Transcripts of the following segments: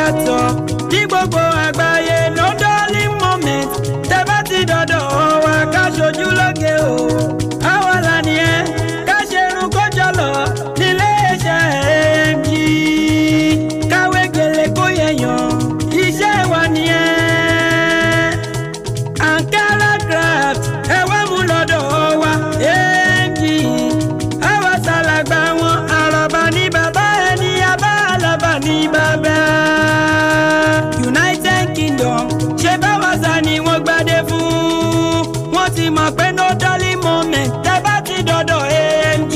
yàtọ̀ ní gbogbo àgbáyé no darling moment tẹ́ bá ti dọ̀dọ̀ wa ká ṣojú lóge o àwa là nìyẹn ká ṣe irun kó jọlọ nílé iṣẹ́ AMG káwé gèlè kó yẹyàn iṣẹ́ wa nìyẹn ankara craft ẹ wá mú lọ́dọ̀ wa AMG àwa ṣàlàgbà wọn àràbà ní bàbá ẹni abá àlàbà ní bàbá. United Kingdom ṣe báwa sá ni wọ́n gbadé fún wọ́n ti mọ̀ pé no darling moment tẹ́ bá ti dọ̀dọ̀ AMG.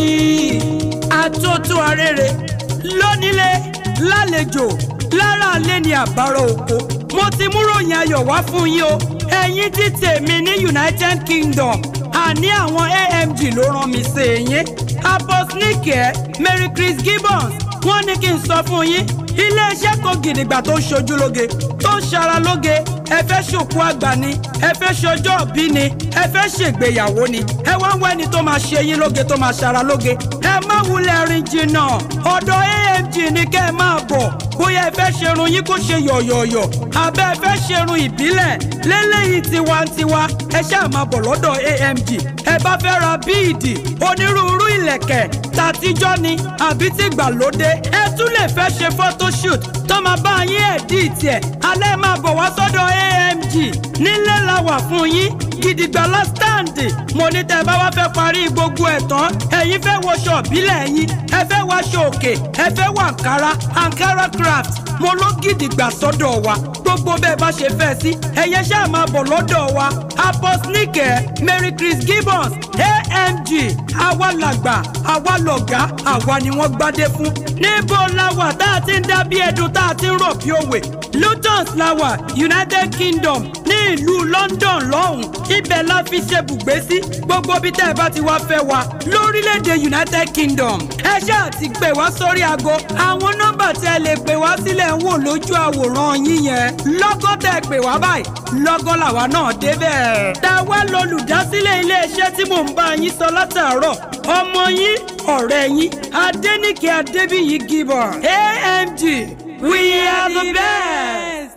àtúntò arére lónílé lálejò lára alẹ́ ni àbárò oko mo ti mú ròyìn ayọ̀ wá fún yín o ẹ̀yin tí tèmi ní United Kingdom àní àwọn AMG ló rán mi sí yín aposnike Mary Chris Gibbons wọ́n ní kí n sọ fún yín iléeṣẹ́ kan gidigba tó ń ṣojú lóge tó ń ṣara lóge ẹ fẹ́ ṣòkú àgbà ni ẹ fẹ́ ṣọjọ́ òbí ni ẹ fẹ́ ṣègbéyàwó ni ẹ wá ń wá ẹni tó máa ṣe yín lóge tó máa ṣara lóge ẹ má wulẹ̀ rìn jìnnà ọ̀dọ̀ AMG ni kẹ́ ẹ máa bọ̀ bóyá ẹ fẹ́ ṣerun yín kó ṣe yọ̀yọ̀yọ̀ àbẹ́ ẹ fẹ́ ṣerun ìbílẹ̀ lélẹ́yìí tiwantiwa ẹ ṣáà máa bọ̀ lọ́dọ̀ AMG ẹ bá fẹ́ ra bíìdì onírúurú ìlẹ̀kẹ̀ tàtijọ́ ni àbí tìgbàlódé ẹ tún lè fẹ́ ṣe photoshoot tó máa bá yín ẹ̀díìtì ẹ̀ alẹ́ máa bọ̀ wá sọ́dọ̀ AMG nílé la wà fún yín gidigba la stand mo ní tẹ́ bá wá fẹ́ parí gbogbo ẹ̀ tán ẹ̀yin fẹ́ wọṣọ ìbílẹ̀ yín ẹ fẹ́ wáṣọ òkè ẹ fẹ́ wọ Ankara Ankara craft mo ló gidigba sọ́dọ̀ wa gbogbo bẹ́ẹ̀ bá ṣe fẹ́ sí ẹ̀yẹ ṣáà máa bọ̀ lọ́dọ̀ wa aposnike Mary Chris Gibbons AMG àwa làgbà àwa lọ̀gá àwa ni wọ́n gbádé fún níbo la wà tá a ti ń dá bí ẹdun tá a ti ń rọ̀ bí òwe Lutons la wà United Kingdom ní ìlú London lọ́hùn ibẹ̀ la fi ṣe bùgbé sí gbogbo bí tẹ́ ẹ bá ti wá fẹ́ wa lórílẹ̀‐èdè United Kingdom ẹ ṣáà ti pè wá sórí aago àwọn nọ́mbà tí ẹ lè pè wá sílẹ̀ ń wò lójú àwòrán yín yẹn lọ́gọ́ tẹ́ ẹ pè wá báyìí lọ́gọ́ làwa náà débẹ̀. táwa lolùdásílẹ̀ iléeṣẹ́ tí mò ń bá yín sọ látàárọ̀ ọmọ yín ọ̀rẹ́ yín Adéníkè Adébíyí Gibbon AMG we are the best.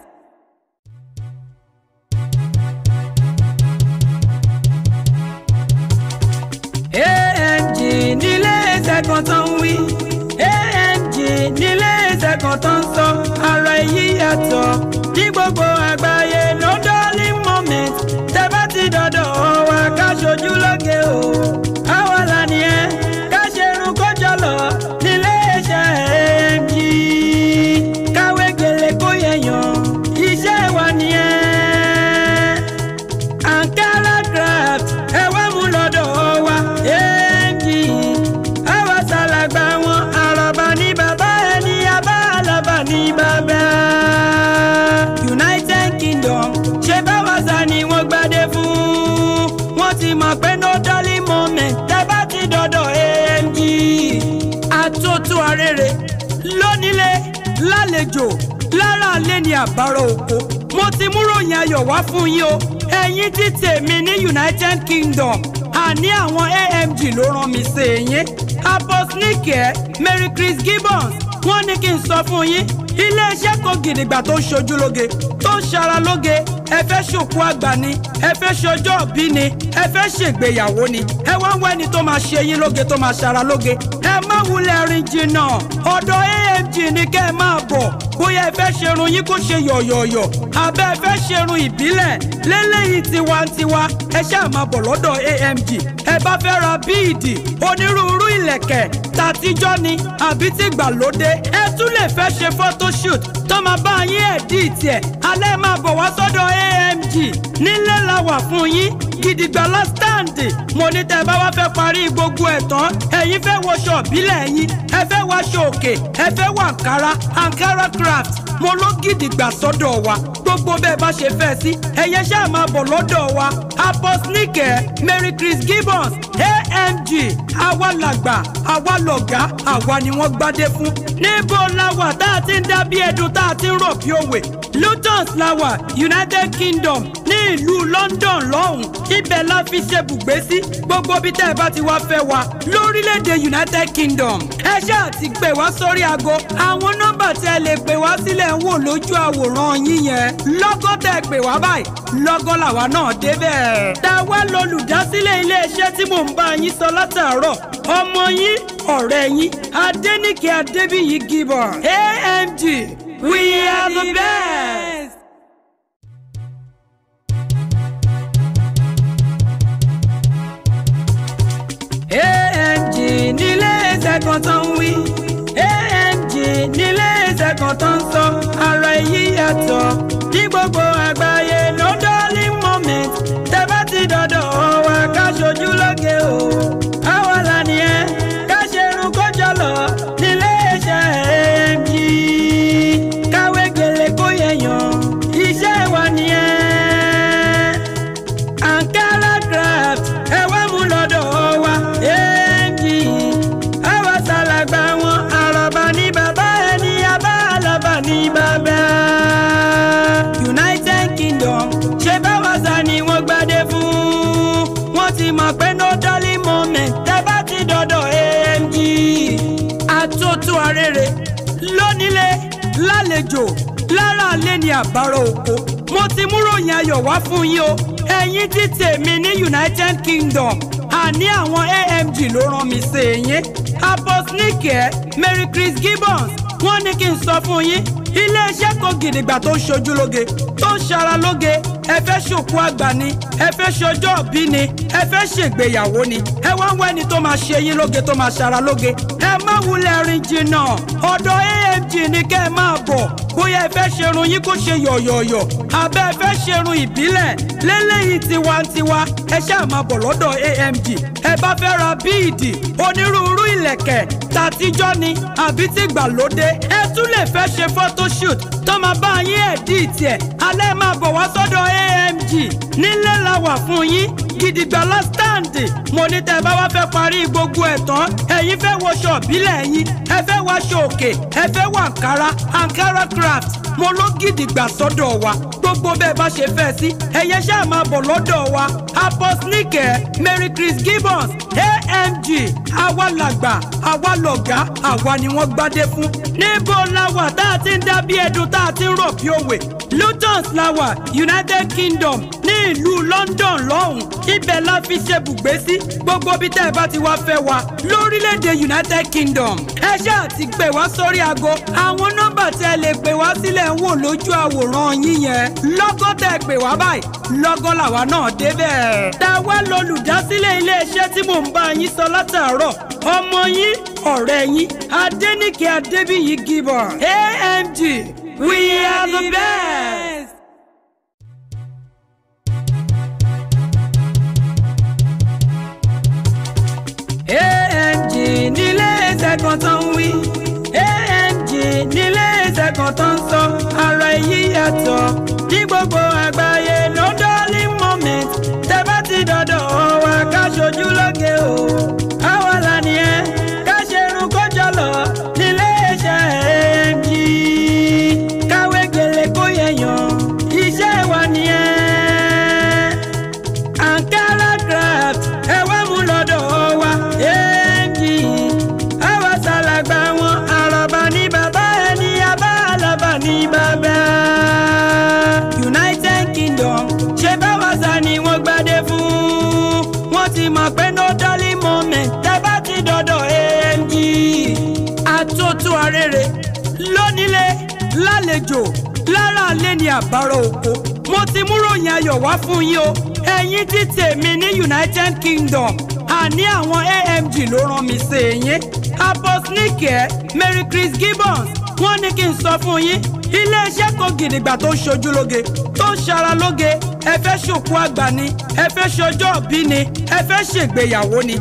AMG nílé iṣẹ́ kan tó ń wí AMG nílé iṣẹ́ kan tó ń sọ ara èyí yàtọ̀ ní gbogbo àgbáyé no darling moment tẹ́ bá ti dọ̀dọ̀ wa ká ṣojú lóge o àwa là nìyẹn ká ṣe irun kó jọlọ nílé iṣẹ́ AMG káwé gèlè kó yẹyàn iṣẹ́ wa nìyẹn Ankara craft ẹ wá mú lọ́dọ̀ wa AMG àwa ṣàlàgbà wọn àràbà ní bàbá ẹni abá àlàbà ní bàbá. United Kingdom ṣe báwa sá ni wọ́n gbadé fún wọ́n ti mọ̀ pé no darling moment tẹ́ bá ti dọ̀dọ̀ AMG. àtúntò arére lónílé lálejò lára alẹ́ ni àbárò oko mo ti mú ròyìn ayọ̀ wá fún yín o ẹ̀yin tí tèmi ní United Kingdom àní àwọn AMG ló rán mi sí yín aposnike Mary Chris Gibbons wọ́n ní kí n sọ fún yín iléeṣẹ́ kan gidigba tó ń ṣojú lóge tó ń ṣara lóge ẹ fẹ́ ṣòkú àgbà ni ẹ fẹ́ ṣọjọ́ òbí ni ẹ fẹ́ ṣègbéyàwó ni ẹ wá ń wá ẹni tó máa ṣe yín lóge tó máa ṣara lóge ẹ má wulẹ̀ rìn jìnnà ọ̀dọ̀ AMG ni kẹ́ ẹ máa bọ̀ bóyá ẹ fẹ́ ṣerun yín kó ṣe yọ̀yọ̀yọ̀ àbẹ́ ẹ fẹ́ ṣerun ìbílẹ̀ lélẹ́yìí tiwantiwa ẹ ṣáà máa bọ̀ lọ́dọ̀ AMG ẹ bá fẹ́ ra bíìdì onírúurú ìlẹ̀kẹ̀ tàtijọ́ ni àbí tìgbàlódé ẹ tún lè fẹ́ ṣe photoshoot tó máa bá yín ẹ̀díìtì ẹ̀ alẹ́ máa bọ̀ wá sọ́dọ̀ AMG nílé la wà fún yín gidigba la stand mo ní tẹ́ bá wá fẹ́ parí gbogbo ẹ̀ tán ẹ̀yin fẹ́ wọṣọ ìbílẹ̀ yín ẹ fẹ́ wáṣọ òkè ẹ fẹ́ wọ Ankara Ankara craft mo ló gidigba sọ́dọ̀ wa gbogbo bẹ́ẹ̀ bá ṣe fẹ́ sí ẹ̀yẹ ṣáà máa bọ̀ lọ́dọ̀ wa aposnike Mary Chris Gibbons AMG àwa làgbà àwa lọ̀gá àwa ni wọ́n gbádé fún níbo la wà tá a ti ń dá bí ẹdun tá a ti ń rọ̀ bí òwe Luton lawa United Kingdom ní ìlú London lọ́hùn ibẹ̀ la fi ṣe bùgbé sí gbogbo bí tẹ́ ẹ bá ti wá fẹ́ wa lórílẹ̀‐èdè United Kingdom ẹ ṣáà ti pè wá sórí aago àwọn nọ́mbà tí ẹ lè pè wá sílẹ̀ ń wò lójú àwòrán yín yẹn lọ́gọ́ tẹ́ ẹ pè wá báyìí lọ́gọ́ làwa náà débẹ̀. tá a wá lolùdásílẹ̀ iléeṣẹ́ tí mò ń bá yín sọ látàárọ̀ ọmọ yín ọ̀rẹ́ yín Adéníkẹ́ Adébíyí Gibbon AMG we are the best. AMG nílé iṣẹ́ kan tó ń wí AMG nílé iṣẹ́ kan tó ń sọ ara èyí yàtọ̀ ní gbogbo àgbáyé no darling moment tẹ́ bá ti dọ̀dọ̀ wa ká ṣojú lóge o àwa là nìyẹn ká ṣe irun kó jọlọ nílé iṣẹ́ AMG káwé gèlè kó yẹyàn iṣẹ́ wa nìyẹn ankara craft ẹ wá mú lọ́dọ̀ wa èèjì àwa ṣàlàgbà wọn àròbà ní bàbá ẹni abá àlàbà ní bàbá. United Kingdom ṣe báwa sá ni wọ́n gbadé fún wọ́n ti mọ̀ pé no darling moment tẹ́ bá ti dọ̀dọ̀ AMG àtótó arére lónílé lálejò lára alẹ́ ní àbárò oko mo ti mú ròyìn ayọ̀ wá fún yín o ẹ̀yin tí tèmi ní United Kingdom àní àwọn AMG ló rán mi sí yín aposnike Mary Chris Gibbons wọ́n ní kí n sọ fún yín iléeṣẹ́ kan gidigba tó ń ṣojú lóge tó ń ṣara lóge ẹ fẹ́ ṣòkú àgbà ni ẹ fẹ́ ṣọjọ́ òbí ni ẹ fẹ́ ṣègbéyàwó ni ẹ wá ń wẹ́ni tó máa ṣe yín lóge tó máa ṣara lóge ẹ má wulẹ̀ rìn jìnnà ọ̀dọ̀ AMG ni kẹ́ ẹ máa bọ̀ bóyá ẹ fẹ́ ṣerun yín kó ṣe yọ̀yọ̀yọ̀ àbẹ́ ẹ fẹ́ ṣerun ìbílẹ̀ lélẹ́yìí tiwantiwa ẹ ṣáà máa bọ̀ lọ́dọ̀ AMG ẹ bá fẹ́ ra bíìdì onírúurú ìlẹ̀kẹ̀ tàtijọ́ ni àbí tìgbàlódé ẹ tún lè fẹ́ ṣe photoshoot tó máa bá yín ẹ̀dí tiẹ̀ alẹ́ máa bọ̀ wá sọ́dọ̀ AMG nílẹ̀ la wà fún yín gidigba lásìtàǹdì mo ní tẹ́ ẹ bá wá fẹ́ parí gbogbo ẹ̀ tán ẹ̀yin fẹ́ wọṣọ ìbílẹ̀ yín ẹ fẹ́ wáṣọ òkè ẹ fẹ́ wọ àǹkárá àǹkárá craft mo ló gidigba sọ́dọ̀ wa gbogbo bẹ́ẹ̀ bá ṣe fẹ́ sí ẹ̀yẹ ṣáà máa bọ̀ lọ́dọ̀ wa aposnike Mary Chris Gibbons AMG àwa làgbà àwa lọ̀gá àwa ni wọ́n gbádé fún níbo la wà tá a ti ń dá bí ẹdun tá a ti ń rọ̀ bí òwe Luton la wà United Kingdom ní ìlú London lọ́hùn ibẹ̀ la fi ṣe bùgbé sí gbogbo bí tẹ́ ẹ bá ti wá fẹ́ wa lórílẹ̀‐èdè United Kingdom ẹ ṣáà ti pè wá sórí aago àwọn nọ́mbà tí ẹ lè pè wá sílẹ̀ ń wò lójú àwòrán yín yẹn lọ́gọ́ tẹ́ ẹ pè wá báyìí lọ́gọ́ làwa náà débẹ̀. tá a wá lolùdásílẹ̀ iléeṣẹ́ tí mò ń bá yín sọ látàárọ̀ ọmọ yín ọ̀rẹ́ yín Adéníkẹ́ Adébíyí Gibbon AMG we are the best. AMG nílé iṣẹ́ kan tó ń wí AMG nílé iṣẹ́ kan tó ń sọ ara èyí yàtọ̀ ní gbogbo àgbáyé no darling moment tẹ́ bá ti dọ̀dọ̀ wa ká ṣojú lóge o àwa là nìyẹn ká ṣe irun kó jọlọ nílé iṣẹ́ AMG káwé gèlè kó yẹyàn iṣẹ́ wa nìyẹn ankara craft ẹ wá mú lọ́dọ̀ wa AMG àwa ṣàlàgbà wọn àròbà ní bàbá ẹni abá àlàbà ní bàbá. United Kingdom ṣe báwa sá ni wọ́n gbadé fún wọ́n ti mọ̀ pé no darling moment tẹ́ bá ti dọ̀dọ̀ AMG àtótó arére lónílé lálejò lára alẹ́ ní àbárò oko mo ti mú ròyìn ayọ̀ wá fún yín o ẹ̀yin tí tèmi ní United Kingdom àní àwọn AMG ló rán mi sí yín aposnike Mary Chris Gibbons wọ́n ní kí n sọ fún yín iléeṣẹ́ kan gidigba tó ń ṣojú lóge tó ń ṣara lóge ẹ fẹ́ ṣòkú àgbà ni ẹ fẹ́ ṣọjọ́ òbí ni ẹ fẹ́ ṣègbéyàwó ni ẹ wá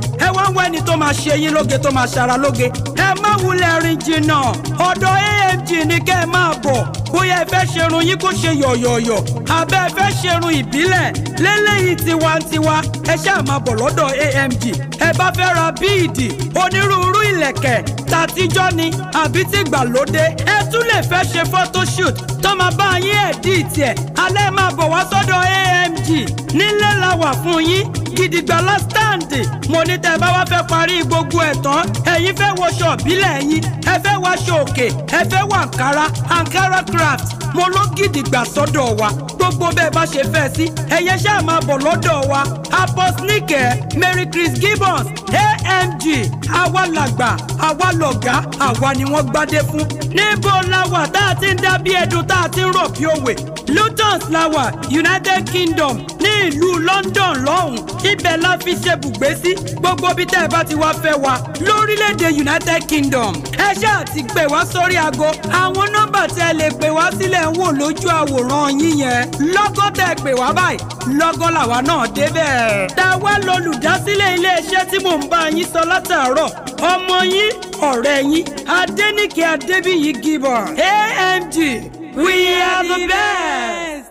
wá ń wá ẹni tó máa ṣe yín lóge tó máa ṣara lóge ẹ má wulẹ̀ rìn jìnnà ọ̀dọ̀ amg ní kẹ́ ẹ máa bọ̀ bóyá ẹ fẹ́ ṣerun yín kó ṣe yọ̀yọ̀yọ̀ àbẹ́ ẹ fẹ́ ṣerun ìbílẹ̀ lélẹ́yìí tiwantiwa ẹ ṣáà máa bọ̀ lọ́dọ̀ amg ẹ bá fẹ́ ra bíìdì onírúurú ìlẹ̀kẹ̀ tàtijọ́ ni àbí tìgbàlódé ẹ tún lè fẹ́ ṣe photoshoot tó máa bá yín ẹ̀díìtì ẹ̀ alẹ́ máa bọ̀ wá sọ́dọ̀ amg nílé la wà fún yín gidigba lọ sítáǹdì mo ní tẹ́ bá wá fẹ́ parí gbogbo ẹ̀ tán ẹ̀yin fẹ́ wọṣọ ìbílẹ̀ yín ẹ fẹ́ wọṣọ òkè ẹ fẹ́ wọ àǹkárá àǹkárá craft mo ló gidigba sọ́dọ̀ wa gbogbo bẹ́ẹ̀ bá ṣe fẹ́ sí ẹ̀yẹ ṣáà máa bọ̀ lọ́dọ̀ wa aposnike mary chris gibbons amg àwa làgbà àwa lọ̀gá àwa ni wọ́n gbádé fún níbo la wà tá a ti ń dá bí ẹdun tá a ti ń rọ̀ bí òwe lutons la wà united kingdom ní ìlú london lọ́hùn ibẹ̀ la fi ṣe bùgbé sí gbogbo bí tẹ́ ẹ bá ti wá fẹ́ wa lórílẹ̀‐èdè united kingdom ẹ ṣáà ti pè wá sórí aago àwọn nọ́mbà tẹ́ ẹ lè pè wá sílẹ̀ ń wò lójú àwòrán yín yẹn lọ́gọ́ tẹ́ ẹ pè wá báyìí lọ́gọ́ làwa náà débẹ̀. táwa lolùdásílẹ̀ iléeṣẹ́ tí mò ń bá yín sọ látàárọ̀ ọmọ yín ọ̀rẹ́ yín adẹ́nìkẹ́ adébíyí gibbon amg we are the best.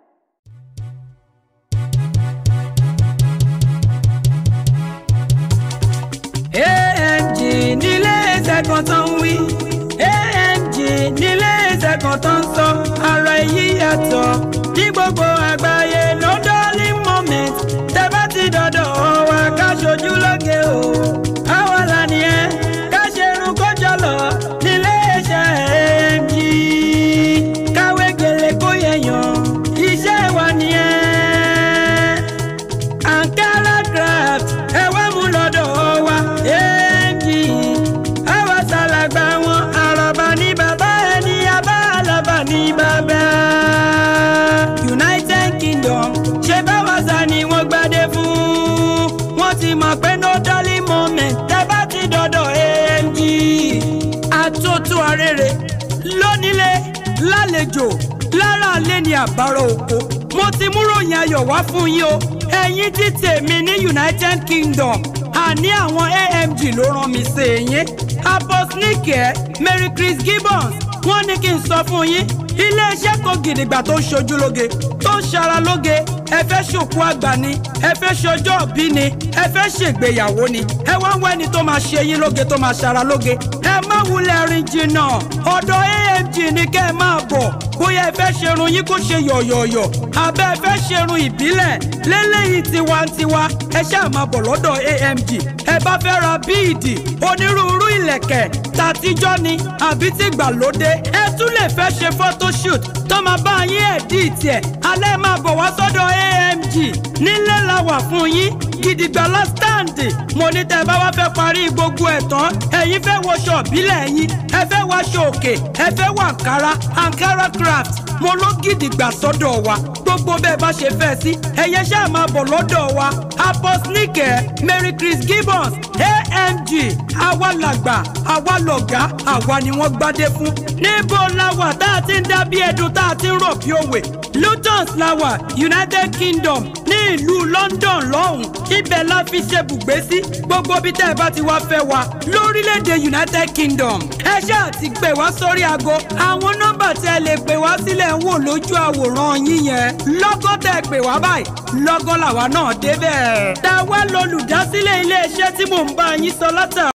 amg nílé iṣẹ́ kan tó ń wí amg nílé iṣẹ́ kan tó ń sọ ara èyí yàtọ̀ ní gbogbo àgbáyé no darling moment tẹ́ bá ti dọ̀dọ̀ wa ká ṣojú lóge o àwa là nìyẹn ká ṣe irun kó jọlọ nílé iṣẹ́ amg káwé gèlè kó yẹyàn iṣẹ́ wa nìyẹn ankara craft ẹ wá mú lọ́dọ̀ wa èèjì àwa ṣàlàgbà wọn àràbà ní bàbá ẹni abá àlàbà ní bàbá. united kingdom ṣe báwa sá ni wọ́n gbadé fún wọ́n ti mọ̀ pé no darling moment tẹ́ bá ti dọ̀dọ̀ amg àtúntò arére lónílé lálejò lára alẹ́ ni àbárò oko mo ti múròyìn ayọ̀ wá fún yín o ẹ̀yin tí tèmi ní united kingdom àní àwọn amg ló rán mi sí yín aposnike mary chris gibbons wọ́n ní kí n sọ fún yín iléeṣẹ́ kan gidigba tó ń ṣojú lóge tó ń ṣara lóge ẹ fẹ́ ṣòkú àgbà ni ẹ fẹ́ ṣọjọ́ òbí ni ẹ fẹ́ ṣègbéyàwó ni ẹ wá ń wá ẹni tó máa ṣe yín lóge tó máa ṣara lóge ẹ má wulẹ̀ rìn jìnnà ọ̀dọ̀ amg ni kẹ́ ẹ máa bọ̀ bóyá ẹ fẹ́ ṣerun yín kó ṣe yọ̀yọ̀yọ̀ àbẹ́ ẹ fẹ́ ṣerun ìbílẹ̀ lélẹ́yìí tiwantiwa ẹ ṣáà máa bọ̀ lọ́dọ̀ amg ẹ bá fẹ́ ra bíìdì onírúurú ìlẹ̀kẹ̀ tàtijọ́ ni àbí tìgbàlódé ẹ tún lè fẹ́ ṣe photoshoot tó máa bá yín ẹ̀díìtì ẹ̀ alẹ́ máa bọ̀ wá sọ́dọ̀ amg nílé la wà fún yín gidigba lọ sítáǹdì mo ní tẹ́ bá wá fẹ́ parí gbogbo ẹ̀ tán ẹ̀yin fẹ́ wọṣọ ìbílẹ̀ yín ẹ fẹ́ wọṣọ òkè ẹ fẹ́ wọ àǹkárá àǹkárá craft mo ló gidigba sọ́dọ̀ wa gbogbo bẹ́ẹ̀ bá ṣe fẹ́ sí ẹ̀yẹ ṣáà máa bọ̀ lọ́dọ̀ wa aposnike mary chris gibbons amg àwa làgbà àwa lọ̀gá àwa ni wọ́n gbádé fún níbo la wà tá a ti ń dá bí ẹdun tá a ti ń rọ̀ bí òwe lutons la wà united kingdom ní ìlú london lọ́hùn ibẹ̀ la fi ṣe bùgbé sí gbogbo bí tẹ́ ẹ bá ti wá fẹ́ wa lórílẹ̀‐èdè united kingdom ẹ ṣáà ti pè wá sórí aago àwọn nọ́mbà tẹ́ ẹ lè pè wá sílẹ̀ ń wò lójú àwòrán yín yẹn lọ́gọ́ tẹ́ ẹ pè wá báyìí lọ́gọ́ làwa náà débẹ̀. táwa lolùdásílẹ̀ iléeṣẹ́ tí mò ń bá yín sọ látà